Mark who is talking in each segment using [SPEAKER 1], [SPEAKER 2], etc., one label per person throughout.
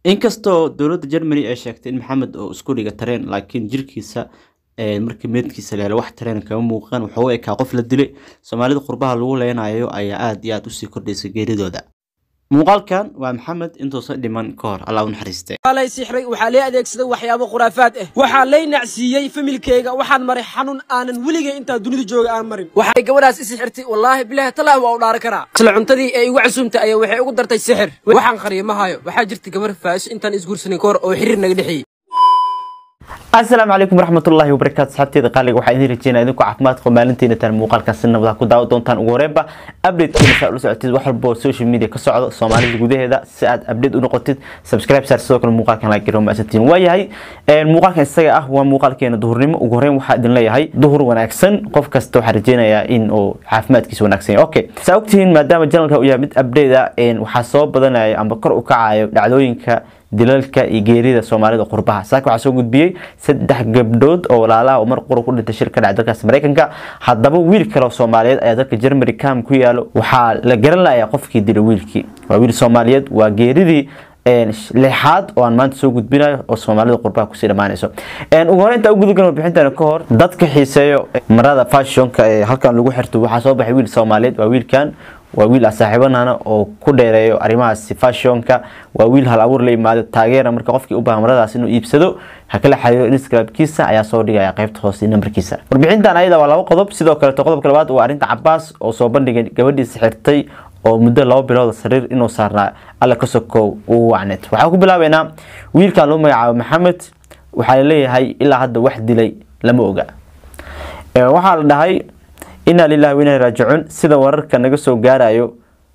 [SPEAKER 1] inkastoo dowladda germany ay sheegtay in maxamed oo isku dhiga tareen laakiin jirkiisa markii meedkiisa la helo wax tareen kama muuqan wuxuu u ekaa qof la dilay soomaalida qurbaha lagu leenayo ayaa aada iyo aada usii kordhaysa geeridooda muuqaalkan waa maxamed intuusan dhiman ka hor allah u naxariiste
[SPEAKER 2] lay sixray waxaa lee adeegsaday waxyaabo khuraafaad ah waxaa lay nacsiiyey familkayga waxaan maray xanuun aanan weligay intaa dunida jooga aan marin waxay gabadhaas i sixirtay wallaahi bilaahi tallah waa u dhaaran karaa isla cuntadii ee igu casuumtay ayaa waxay ugu dartay sixir waxaan qariyo ma hayo waxaa jirta gabar faa'iso intaan isguursanin ka hor oo xiriir naga dhexeeyey
[SPEAKER 1] asalaamu calaykum waraxmatullaahi wabarakaatu saxabteeda qaaliga waxaa idin rajeynaya idinku caafimaadka maalintiina taan muuqaalkan si nabada ku daawa doontaan ugu horeenba updatekiina saa ula socotid wax walba oo social media ka socdo soomaalida gudaheeda si aad update u noqotid subscribe saar sidoo kale muuqaalkan like garow maasantiin waayahay muuqaalkan isaga ah waa muuqaalkeena duhurnimo ugu horeen waxaa idin leeyahay duhur wanaagsan qof kasta waxaa rajeynayaa in uu caafimaadkiisa wanaagsan yahay okay saa ogtihiin maadaama janalka uu yahay mid update ah waxaa soo badanaya amba kor u kacayo dhacdooyinka dilalka iyo geerida soomaalida qurbaha saaka waxaa soo gudbiyey saddex gabdhood oo walaalaha oo mar qura ku dhintay shir ka dhacay dalkaas maraykanka haddaba wiil kale oo soomaaliyeed ayaa dalka germany cam ku yaalo waxaa la garan layaa qofkii dilay wiilkii waa wiil soomaaliyeed waa geeridii lixaad oo aan maanta soo gudbinayo oo soomaalida qurbaha kusii dhammaanayso ugu hore intaa u gudagan warbixintan ka hor dadka xiiseeyo marada fashionka ee halkan lagu xirto waxaa soo baxay wiil soomaaliyeed waa wiilkan waa wiil saaxiibanana oo ku dheereeyo arrimahaasi fashionka waa wiil hal abuur la yimaado taageera marka qofkii u baahan maradaas inuu iibsado ha kala xiriiro instagramkiisa ayaa soo dhigaya qaybta hoose nambarkiisa warbixintan ayada waa laba qodob sidoo kaleeto qodobka labaad waa arrinta cabaas oo soo bandhigay gabadhiisa xirtay oo muddo laba bilooda sariir inuu saarnaa alla ka sokow uu wacneed waxaa ku bilaabeynaa wiilkan loo magacaabo maxamed waxaa laleeyahay ilaa hadda wax dilay lama oga waxaa la dhahay inaa lilahi wa inaa raajicuun sida wararka naga soo gaarayo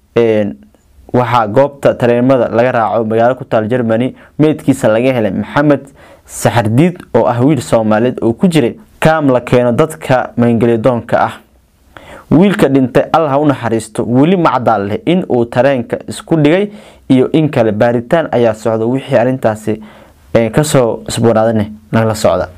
[SPEAKER 1] waxaa goobta tareemada laga raaco magaalo ku taal germany meydkiisa laga helay maxamed saxardiid oo ah wiil soomaaliyeed oo ku jiray kaam la keeno dadka maangelidoonka ah wiilka dhintay allah ha u naxariisto weli macdaal leh in uu tareenka isku dhigay iyo in kale baaritaan ayaa socda wixii arrintaasi kasoo isboonaadane nagala socda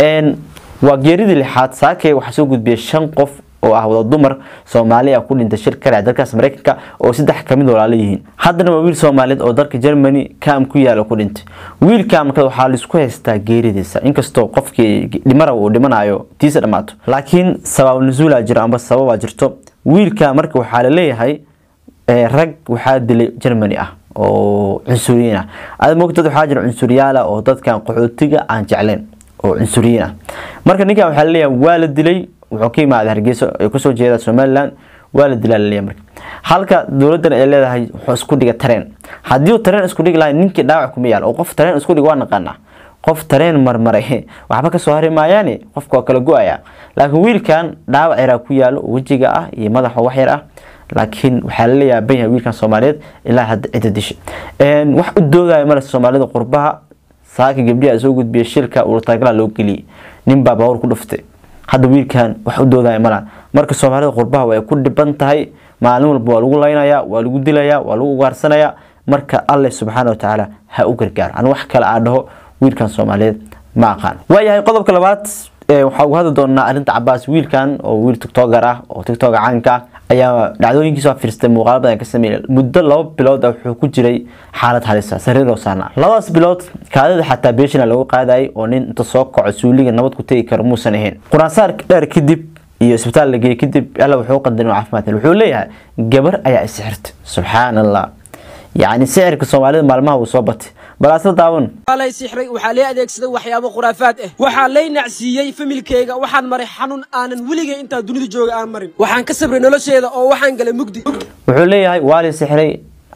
[SPEAKER 1] waa geeridii lixaad saakey waxaa soo gudbiyay shan qof oo ah wada dumar soomaali ah ku dhintay shir ka dhac dalkaas maraykanka oo saddex kamid walaalo yihiin haddana waa wiil soomaaliyeed oo dalka germany kaam ku yaala ku dhintay wiilka marka waxaa laisku haystaa geeridiisa inkastoo qofkii dhimara uu dhimanayo tiisa dhammaato laakiin sabab nasuula jiro amba sababaa jirto wiilka marka waxaa laleeyahay rag waxaa dilay germany ah oo cunsuriyiin ah ada moogtad waxaa jira cunsuriyaala oo dadkan qaxootiga aan jecleen oo cunsuriyiin ah marka ninkan waxaa laleeyahay waa la dilay wuxuu ka yimaada hargeysa ay kusoo jeeda somalilan waa la dilaa laleeyahay marka halka dowladan ay leedahay wuxuu isku dhiga tareen haddii uu tareen isku dhigi lahay ninkii dhaawac kuma yaal oo qof tareen isku dhig waa naqaanaa qof tareen marmaray waxba kasoo hari maayaani qofka waa kala go-aya laakiin wiilkan dhaawac yaraa ku yaalo wejiga ah iyo madaxa wax yar ah laakiin waxaa lala yaaban yahay wiilkan soomaaliyeed ilaa hadda cidda disha wax u doodaya male soomaalida qurbaha saaka gabdhiha soo gudbiyay shilka ulatagala loo geliyay ninbaa baawur ku dhuftay hadda wiilkan wax u doodaya mala marka soomaalida qurbaha way ku dhiban tahay maalin walba waa lagu laynaya waa lagu dilaya waa lagu ugaarsanaya marka alle subxaana watacaala ha u gargaaro an wax kale aa dhaho wiilkan soomaaliyeed ma aqaan waayahay qodobka labaad waxaa ugu hadli doonaa arrinta cabaas wiilkan oo wiil tiktoker ah oo tiktoka caanka ah ayaa dhacdooyinkiisa fiirstay muuqaalo badan ka sameeyay muddo laba bilood ah wuxuu ku jiray xaalad halisa sariir oo saarnaa labadaas bilood kaadida xataa beeshina lagu qaadayay oo nin inta soo kaco suuliga nabad ku tegi karo muusan ahayn quraansaar dheer kadib iyo isbitaal la geeyey kadib alla wuxuu qadarin caafimaad wuxuu leeyahay gabar ayaa isixirtay subxaan allah yacni sixirka soomaalida maalmaha wuu soo batay bal asla daawan
[SPEAKER 2] lay sixray waxaa lee adeegsaday waxyaabo khuraafaad ah waxaa lay nacsiiyey familkayga waxaan maray xanuun aanan weligay intaa dunida jooga aan marin waxaan ka sabray nolosheeda oo waxaan galay mugdi
[SPEAKER 1] wuxuu leeyahay waa la sixray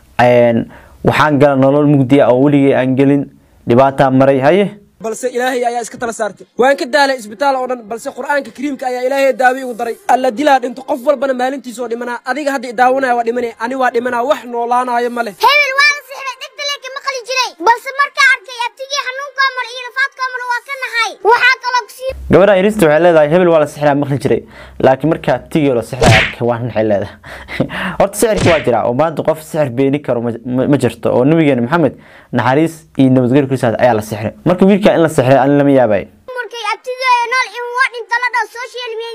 [SPEAKER 1] waxaan gala nolol mugdiya oo weligay aan gelin dhibaataa maray haye
[SPEAKER 2] balse ilaahay ayaa iska tala saartay waan ka daalay isbitaal oo dhan balse qur'aanka kariimka ayaa ilaahay daawi igu daray alla dilaa dhinto qof walbana maalintiisoo dhimanaa adiga hadda idaawanaya waa dhimanaya ani waa dhimanaa wax noolaanaayo ma leh
[SPEAKER 3] hebel waa la sixray dhegta leeka maqli jiray balse markaa arkay abtigii xanuunkaa mar iyo rafaadkaa mar waa ka nahay waxaa kaloo kusii
[SPEAKER 1] gabadha irista waxay leedahay hebel waa la sixraa maqli jiray laakiin markaa tigio la sixraa arkay waa waxay leedahay horta sixirka waa jira oo maanta qof sixir beeni karo ma jirto oo nabigeena maxamed naxariis iyo nabadgelyo kristaas ayaa la sixray marka wiilka in la sixray ani lama yaabay
[SPEAKER 3] markay abtigii nool in waa dhinta la dhaho social media dhan la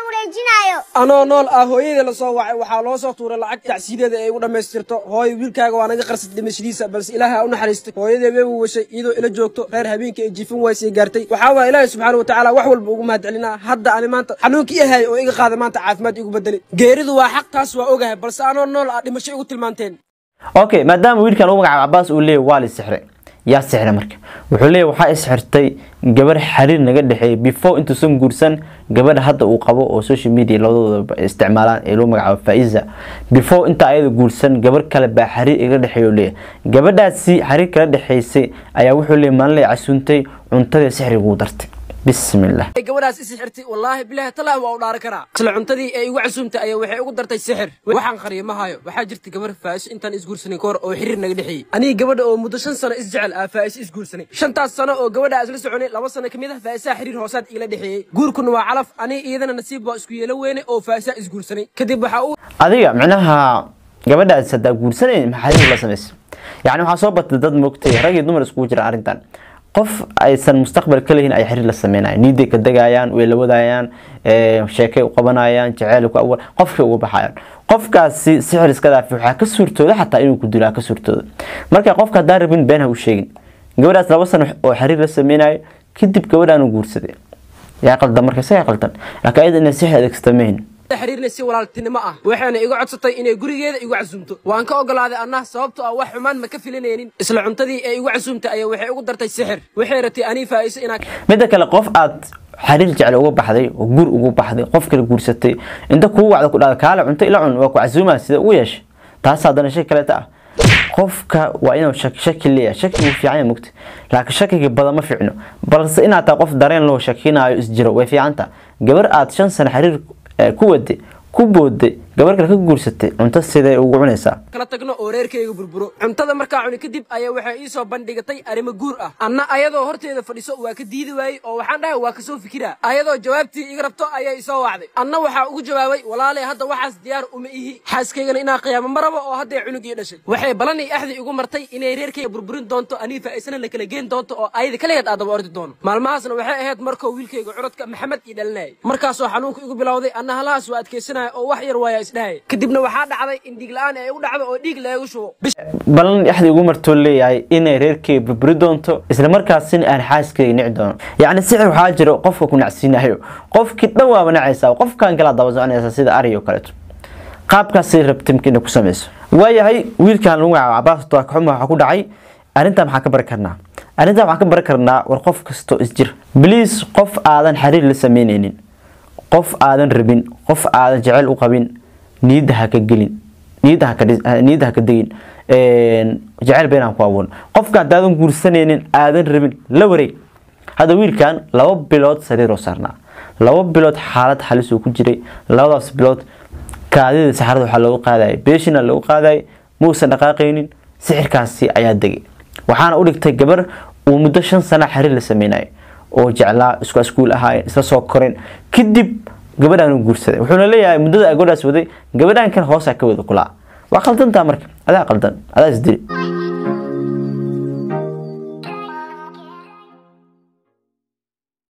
[SPEAKER 3] wareejinayo
[SPEAKER 2] anoo nool ah hooyadii la soo wacay waxaa loo soo tuuray lacag tacsiideeda ay ugu dhammaystirto hooyo wiilkaaga waa naga qarsad dhimashadiisa balse ilaaha u naxariistay hooyadii way washay iyadoo ila joogto reer habeenkii ay jiifin waysay gaartay waxaa waaya ilaahay subxaana watacaala wax walba ugu mahadcelinaa hadda ani maanta xanuunkii ahay oo iga qaaday maanta caafimaad igu bedelay geeridu waa xaq taas waa ogahay balse anoo nool ah dhimasho igu tilmaanteen
[SPEAKER 1] okay maadaama wiilkan uu magacaabo cabaas uu leeyahy waa la sixray yaa sixray marka wuxuu leeyahy waxaa isxirtay gabar xiriir naga dhexeeyay before intuusan guursan gabadha hadda uu qabo oo social media labadooda isticmaalaan ee loo magacaabo faiza before inta ayada guursan gabar kale baa xiriir iga dhexeeya leeyahy gabadhaasi xiriir kala dhexeysay ayaa wuxuu leeyahy maalin lay casuuntay cuntadii sixriguu dartay bismillah
[SPEAKER 2] gabadhaas isi xirtay wallaahi bilaahi talaahi waa u dhaari karaa isla cuntadii ee igu casuumtay ayaa waxay ugu dartay sixir waxaan qariyo ma hayo waxaa jirta gabar faa'iso intaan isguursanin ka hor oo xiriir naga dhexeeyey aniga gabadha oo muddo shan sano isjecel ah faa'iso isguursanay shantaas sano oo gabadha isla soconay laba sano kamid ah faa'isaha xiriir hoosaad igala dhexeeyey guurkuna waa calaf aniga iyadana nasiib baa isku yeelo weyne oo faa'isaha isguursanay kadib waxaa uu
[SPEAKER 1] adiga micnaha gabadhaas haddaa guursanayn maxaa xiriir la samaysay yacni waxaa soo batay dad moogtay rag iyo dumar iskugu jira arrintan qof aysan mustaqbal ka lehin ay xiriir la sameynayaan niiday ka degayaan way la wadayaan sheekay u qabanayaan jaceyl ku awal qofkay uga baxayaan qofkaasi sixir iska dhaafi waxaa ka suurtooda xataa inuu ku dilaa ka suurtooda marka qofka haddaan rabin been ha u sheegin gabadhaas laba sano oo xiriir la sameynayo kadib gabadhaan u guursaday yaa qaldan marka isagaa qaldan laakiin ayada inay sixir adeegsata mahin
[SPEAKER 2] xiriirna si walaaltinimo ah waxayna iga codsatay inay gurigeeda igu casuumto waan ka ogolaaday annah sababto ah wax xumaan ma ka filanaynin isla cuntadii ee igu casuumtay ayaa waxay ugu dartay sixir waxay ratay anii faa'iiso inaa
[SPEAKER 1] midda kale qof aad xiriir jecel uga baxday oo gur ugu baxday qof kale guursatay inta kuu wacda ku dhada kaale cunto ila cun waa ku casuumaa sida ugu yeesha taas haddana shay kaleeta ah qofka waa inuu shaki leeyahay shaki wuu fiican yahay mugta laakiin shakiga badan ma fiicno balse inaad tahay qof dareen loo shakinaayo isjiro way fiicanta gabar aad shan sano xiriir ku wade ku boode gabar kale ka guursatay cunto sidee ugu cunaysaa
[SPEAKER 2] kala tagno oo reerkayga burburo cuntada markaa cuni kadib ayaa waxay ii soo bandhigatay arrimo guur ah anna ayadoo horteeda fadhiso waa ka diidi waayey oo waxaan dhahay waa kasoo fikiraa ayadoo jawaabtii iga rabto ayaa isoo wacday anna waxaa ugu jawaabay walaalay hadda waxaas diyaar uma ihi xaaskaygana inaa qiyaamo maraba oo hadday cunugii dhashay waxay ballan iyo axdi igu martay inay reerkayga burburin doonto anii faa'iisana la kala geen doonto oo ayada kaligeed aadaba ordi doono maalmahaasna waxay ahayd markoo wiilkayga curadka maxamed ii dhalinayay markaasoo xanuunka igu bilowday anna halahaas waa adkaysanaya oo wax yar waaya isdhahaya kadibna waxaa dhacday in dhiig la-aan ay u dhacdo oo dhiig leegu shubo
[SPEAKER 1] balan axdi ugu martoo leeyahay inay reerkeyga burburi doonto isla markaasina aan xaaskeyga nici doono yacni sixir waxaa jiro qofka ku nacsiinayo qofkii dhan waaba nacaysaa qofkan kala daba soconaysa sida ari oo kaleeto qaabkaasay rabtimka inay ku samayso waayahay wiilkan lagu magacaabo cabaas toakaxuma waxaa ku dhacay arrintan maxaan ka bari karnaa arrintan waxaan ka bari karnaa war qof kastoo isjir bliis qof aadan xiriir la sameyneynin qof aadan rabin qof aadan jecel u qabin niyadda ha ka gelin niyadda ha ka niyadda ha ka degin jecel beenaan ku abuurin qofka haddaadan guursanaynin aadan rabin la wareeg hadda wiilkan laba bilood sariiroo saarnaa laba bilood xaalad halis uu ku jiray labadaas bilood kaadida saxarada waxaa loogu qaadayay beeshina loogu qaadayay muusan dhaqaaqaynin sixirkaasi ayaa degay waxaana u dhigtay gabar uu muddo shan sana xiriir la sameynayo oo jeclaa isku askuul ahaayeen isla soo koreen kadib gabadhaan u guursaday wuxuuna leeyahay muddada gabadhaas waday gabadhaan kan hoosaa ka wada kulaa waa qaldantaa marka adaa qaldan adaa isdili